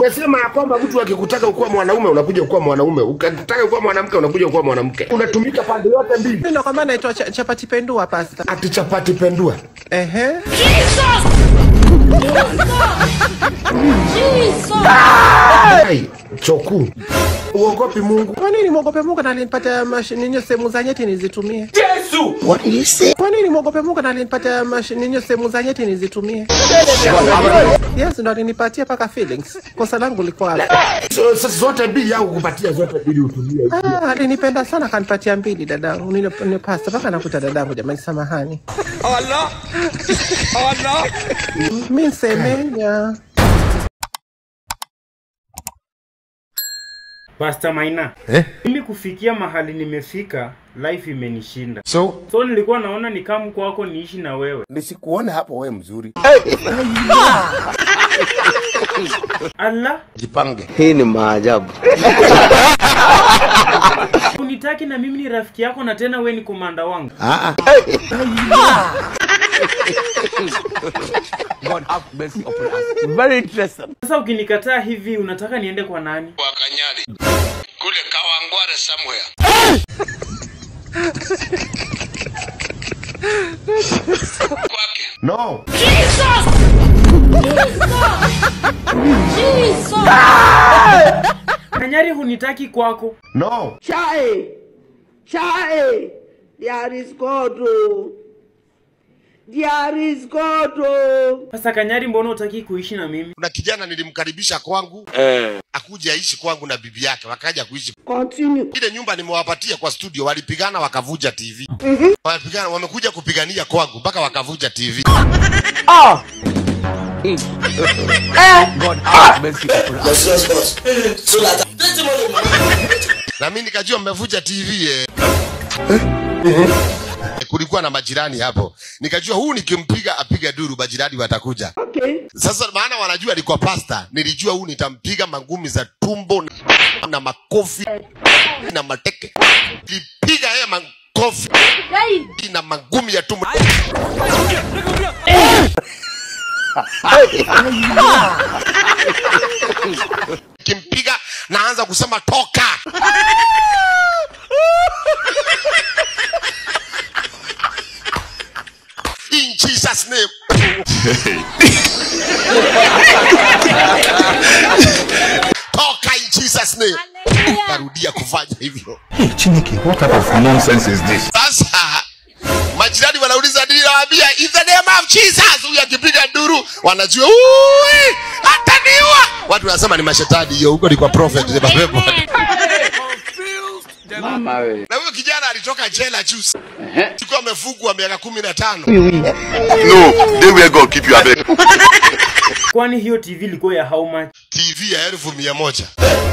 Umesema ya kwamba mtu akikutaka ukuwa mwanaume unakuja kuwa mwanaume, ukitaka kuwa mwanamke unakuja kuwa mwanamke. Unatumika pande yote mbili. Mimi nakwambia naitwa cha, chapati pendua pasta. Ati chapati pendua. Ehe. Ai, choku. Uogopi Mungu. Kwa nini mwogope Mungu na alinipatia mashini sehemu za nyeti nizitumie? Yesu. What did you say? Kwa nini mwogope Mungu na alinipatia mashini sehemu za nyeti nizitumie? Yes, ndo alinipatia paka feelings. Kosa langu liko wapi? So, sasa zote mbili au kupatia zote mbili utumie. Ah, alinipenda sana kanipatia mbili dadangu. Nile ni pasta mpaka nakuta dadangu jamani samahani. Allah! Allah! Mimi semenya. Pastor Maina. Eh? Mimi kufikia mahali nimefika, life imenishinda. So, So nilikuwa naona ni kama kwako niishi na wewe. Nisikuone hapo wewe mzuri. Allah, Jipange. Hii ni maajabu. unitaki na mimi ni rafiki yako na tena we ni komanda wangu. God have mercy upon us. Very interesting. Sasa ukinikataa hivi unataka niende kwa nani? Wakanyali. Kule Kawangware somewhere. Kwake. No. Kanyari hunitaki kwako. No. Chai, chai, there is God. oh. There is God. oh. Sasa Kanyari, mbona utaki kuishi na mimi? kuna kijana nilimkaribisha kwangu akuje aishi kwangu na bibi yake, wakaja kuishi Continue. ile nyumba nimewapatia kwa studio, walipigana wakavuja TV. Walipigana, wamekuja kupigania kwangu mpaka wakavuja TV. God have mercy upon us. Na mimi nikajua mmevuja TV eh. Kulikuwa na majirani hapo, nikajua huu nikimpiga apiga duru, majirani watakuja. Okay. Sasa maana wanajua alikuwa pasta, nilijua huu nitampiga mangumi za tumbo na, na makofi na mateke. Nilipiga yeye makofi na mangumi ya tumbo. Kimpiga naanza kusema toka. In Jesus name. toka in Jesus name. Tarudia kufanya hivyo. Chineke, what type of nonsense is this? Sasa majirani wanauliza nini, nawaambia in the name of Jesus. Huyu akipiga nduru wanajua "Ui, ataniua. Watu wanasema ni mashetani, hiyo huko ni kwa prophet ni mapepo. Mama we. Na huyo kijana alitoka jela juzi, alikuwa amefungwa miaka kumi na tano. No, they where God keep you abeg. Kwani hiyo TV ilikuwa ya how much? TV ya elfu mia moja.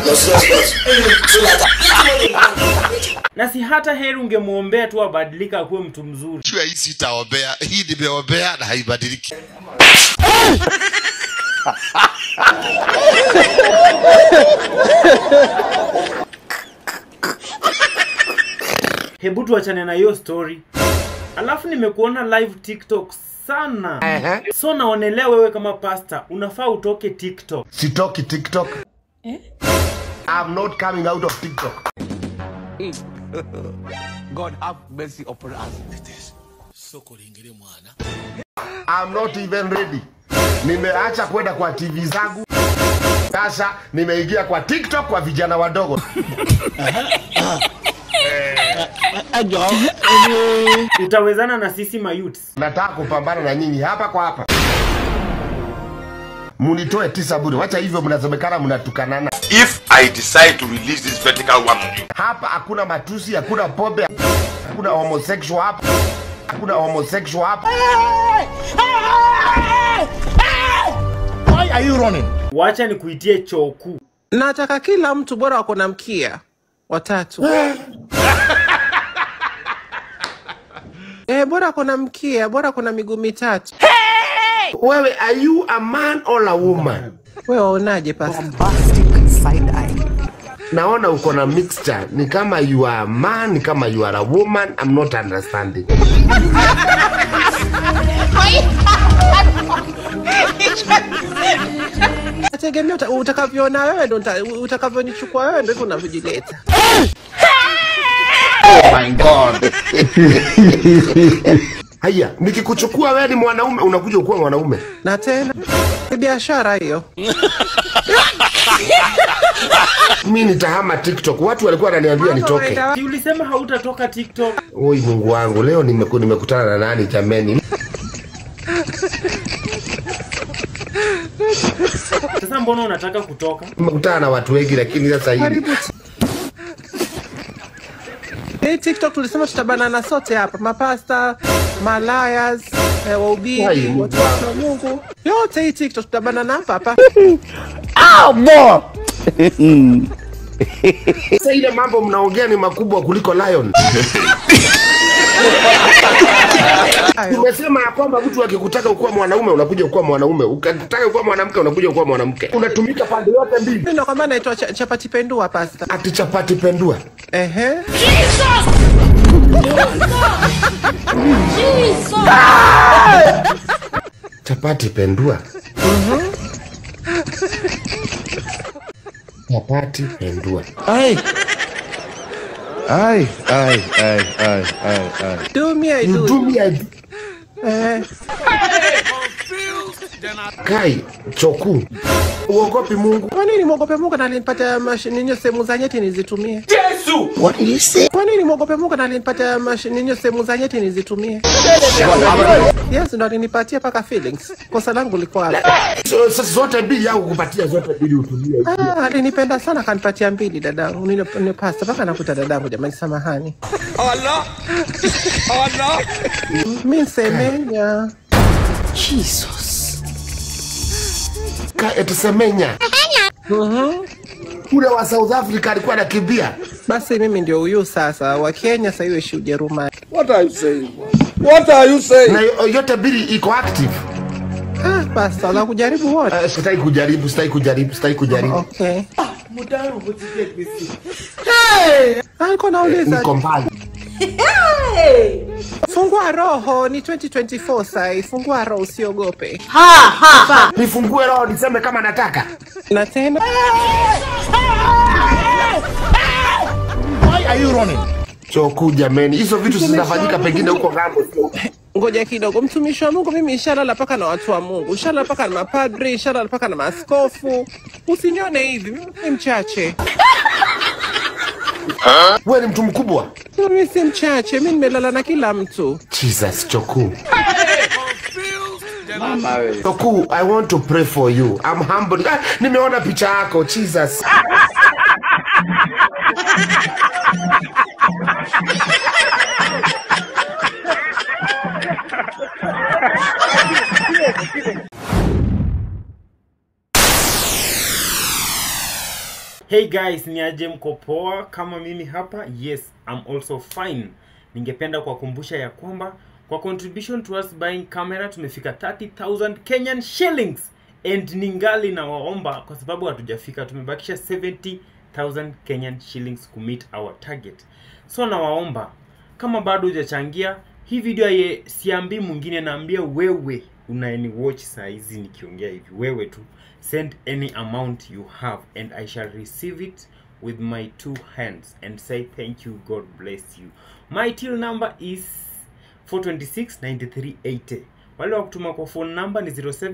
Na si hata heri ungemwombea tu abadilika akuwe mtu mzuri. Jua hii sitaombea, hii nimeombea na haibadiliki. Hebu tuachane na hiyo story. Alafu nimekuona live TikTok sana. So naonelea wewe kama pasta unafaa utoke TikTok. Sitoki TikTok. I'm not coming out of TikTok. God have mercy upon us. I'm not even ready. Nimeacha kwenda kwa TV zangu. Sasa nimeingia kwa TikTok kwa vijana wadogo. Utawezana na sisi mayouths. Nataka kupambana na nyinyi hapa kwa hapa. Munitoe tisa bure. Wacha hivyo mnasemekana mnatukanana. If I decide to release this vertical one on you, Hapa hakuna matusi, hakuna pombe, hakuna homosexual hapa. Hakuna homosexual hapa. why are you running? Wacha nikuitie choku. Nataka kila mtu bora wako na mkia watatu. Eh, bora ako na mkia, bora ako na miguu mitatu. Wewe, are you a man or a woman? Wewe waonaje pasta? Naona uko na mixture. Ni kama you are a man, ni kama you are a woman. I'm not understanding. Nategemea uta- utakavyoona wewe ndo uta- utakavyonichukua wewe ndo hivyo unavyojileta. Haya, nikikuchukua wewe ni mwanaume, unakuja kuwa mwanaume. Na tena ni biashara hiyo. Mimi nitahama TikTok. Watu walikuwa wananiambia nitoke. Si ulisema hautatoka TikTok? Oi Mungu wangu, leo nimeku, nimekutana na nani jameni? Sasa mbona unataka kutoka? Nimekutana na watu wengi, lakini sasa hivi Karibu. Hii TikTok tulisema tutabanana sote hapa, mapasta, malayas, eh, Ai, wahubiri, Mungu watu wa Mungu, yote hii TikTok tutabanana hapa hapa. sasa ile mambo mnaongea ni makubwa kuliko Lion. Umesema ya kwamba mtu akikutaka ukuwa mwanaume unakuja kuwa mwanaume, ukataka kuwa mwanamke unakuja kuwa mwanamke. Unatumika pande yote mbili. Mimi ndo kwamba naitwa cha, chapati pendua pasta. Ati chapati pendua. Ehe. Chapati pendua. Chapati pendua. Aye. Aye, aye, aye, aye, aye, aye. Do me I You do. do me I do. Eh, Kai choku. Uogopi Mungu. kwa nini mwogope Mungu na alinipatia mashini sehemu za nyeti nizitumie? What did you say? Kwa nini mwogope Mungu na alinipatia mashini sehemu za nyeti nizitumie? Yes, ndo alinipatia paka feelings. Kosa langu liko wapi? So, sasa zote mbili au kupatia zote mbili utumie. Ah, alinipenda sana akanipatia mbili dadangu. Nile ni pasta mpaka nakuta dadangu jamani samahani. Allah. Allah. Mimi nsemenya. Ka etusemenya. Ule wa South Africa alikuwa anakimbia. Basi mimi ndio huyu sasa wa Kenya sasa hiyo ishi Ujerumani. What are you saying? What are you saying? Na yo- yote mbili iko active. Ah, pasta la kujaribu wote. Uh, sitaki kujaribu, sitaki kujaribu, sitaki kujaribu. Okay. Ah, niko nauliza. Niko mbali. Fungua roho ni 2024 sai. Fungua roho usiogope. Nifungue roho niseme kama nataka. Na tena Why are you running? Choku jameni, hizo vitu zinafanyika pengine huko ngambo. sio? ngoja kidogo, mtumishi wa Mungu, mimi ishalala paka na watu wa Mungu, ishalala paka na mapadri, ishalala paka na maaskofu. Usinione hivi, mimi ni mchache. Wewe ni mtu mkubwa. Mimi si mchache, mimi nimelala na kila mtu. Jesus, Choku. Mama we. Choku, I want to pray for you. I'm humbled. Ah, nimeona picha yako, Jesus. Hey guys, ni aje mko poa kama mimi hapa? Yes, I'm also fine. Ningependa kuwakumbusha ya kwamba kwa contribution towards buying camera tumefika 30,000 Kenyan shillings and ningali na waomba kwa sababu hatujafika, tumebakisha 70,000 Kenyan shillings ku meet our target. So nawaomba kama bado hujachangia hii video ye siambii mwingine, naambia wewe unaeni watch saa hizi nikiongea hivi, wewe tu send any amount you have and I shall receive it with my two hands and say thank you, God bless you. My till number is 426-9380. Wale wa kutuma kwa phone number ni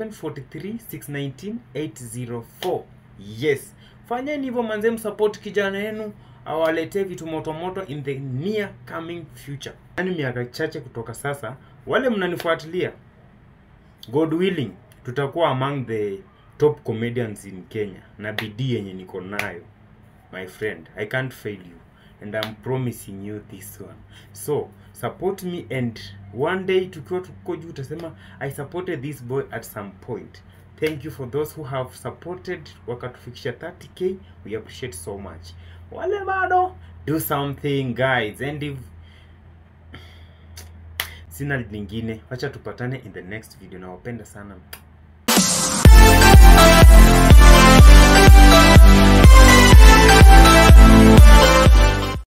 0743619804. Yes, fanyeni hivyo manze, msupport kijana yenu awaletee vitu moto moto in the near coming future. Yani miaka chache kutoka sasa, wale mnanifuatilia, God willing, tutakuwa among the top comedians in Kenya na bidii yenye niko nayo my friend i can't fail you and i'm promising you this one so support me and one day tukiwa tuko juu utasema i supported this boy at some point thank you for those who have supported wakatufikisha 30k we appreciate so much wale bado do something guys and if sina lingine wacha tupatane in the next video nawapenda sana